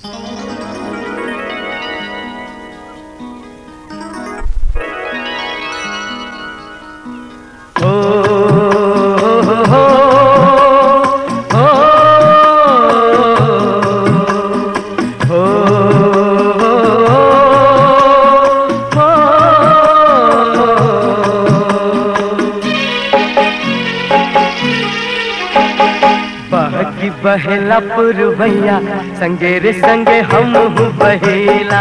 बहकी बहेला पुरवैया संगे रे संगे हम बहेला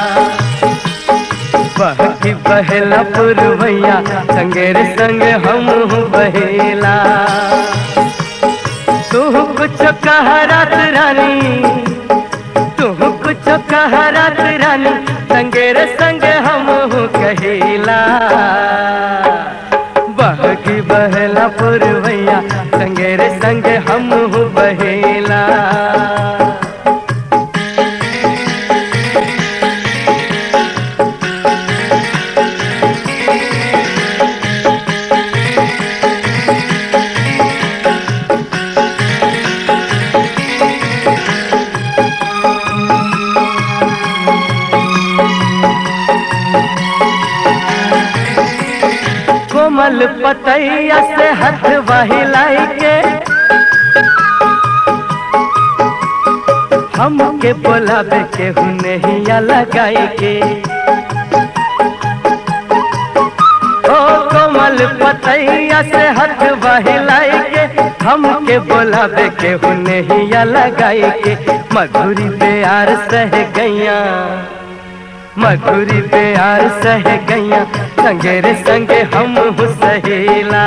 बहकी बहेला पुरवैया संगे रे संगे हम बहेला तू कुछ कह रात रानी तू कुछ कह रात रानी संगे रे संगे हम कहेला बहकी बहला पुरवैया संगे रे संगे हम बहेला कोमल पतैया से हाथ बहिलाई के हमके बोलावे के हुनहिया लगाई के ओ कोमल पतैया से हाथ बहिलाई के हमके बोलावे के हुनहिया लगाई के मधुरी प्यार सह गैया मधुरी प्यार सह गैया संगे रे संगे हम सहेला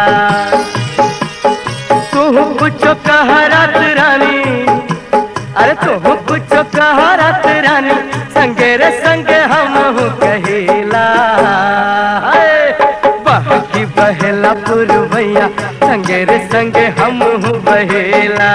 तू कुछ कह रात रानी अरे तू कुछ कह रात रानी संगे रे संगे हम कहेला बहकी बहेला पुरवैया संगे रे संगे हम बहेला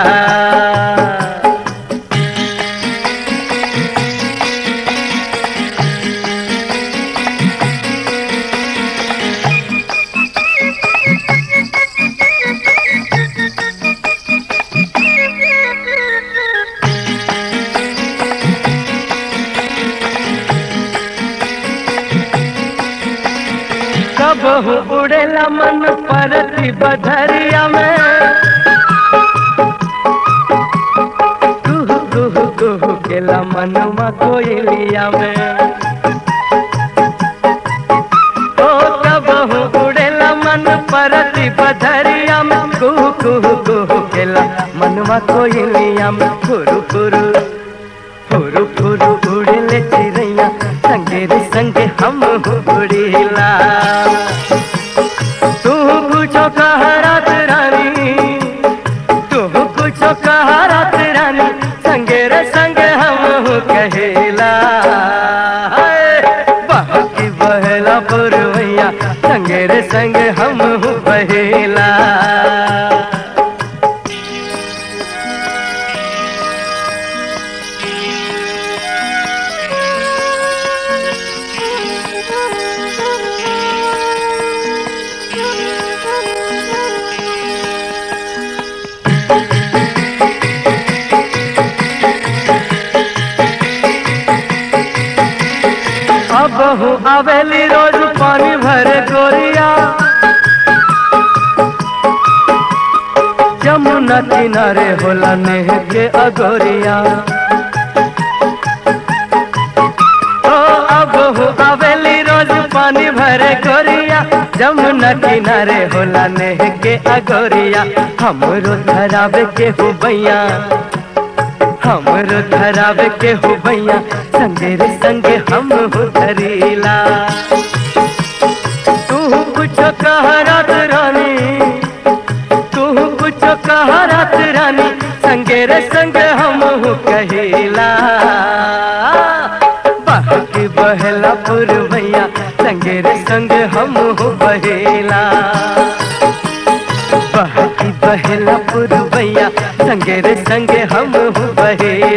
कब उड़ेला मन परती बधरिया में कुहू कुहू कुहू केला मनवा कोयलिया में ओ कब उड़ेला मन परती बधरिया में कुहू कुहू कुहू केला मनवा कोयलिया में फुरु फुरु फुरु फुरु उड़ेले चिड़ैया संगे रे संगे हम उड़ेला तू कुछो कह रात रानी तू कुछो कह रात रानी संगे रे संगे हम कहेला बहकी बहला पुरवैया संगे रे संगे हम बहेला अब हूँ अवेली रोज पानी भरे गोरिया जमुना किनारे होला नेह के अगोरिया ओ अब हूँ अवेली रोज पानी भरे गोरिया जमुना किनारे होला नेह के अगोरिया हमरो धरावे के हो बैया हमरो धरावे के हो भैया संगे रे संगे हम हो धरीला तू कुछ कह रात रानी तू कुछ कह रात रानी संगे रे संगे हम हो कहेला बहकी बहला पुरवैया संगे रे संगे हम हो बहेला बहकी बहला पुरवैया संगे रे संगे हम बहेला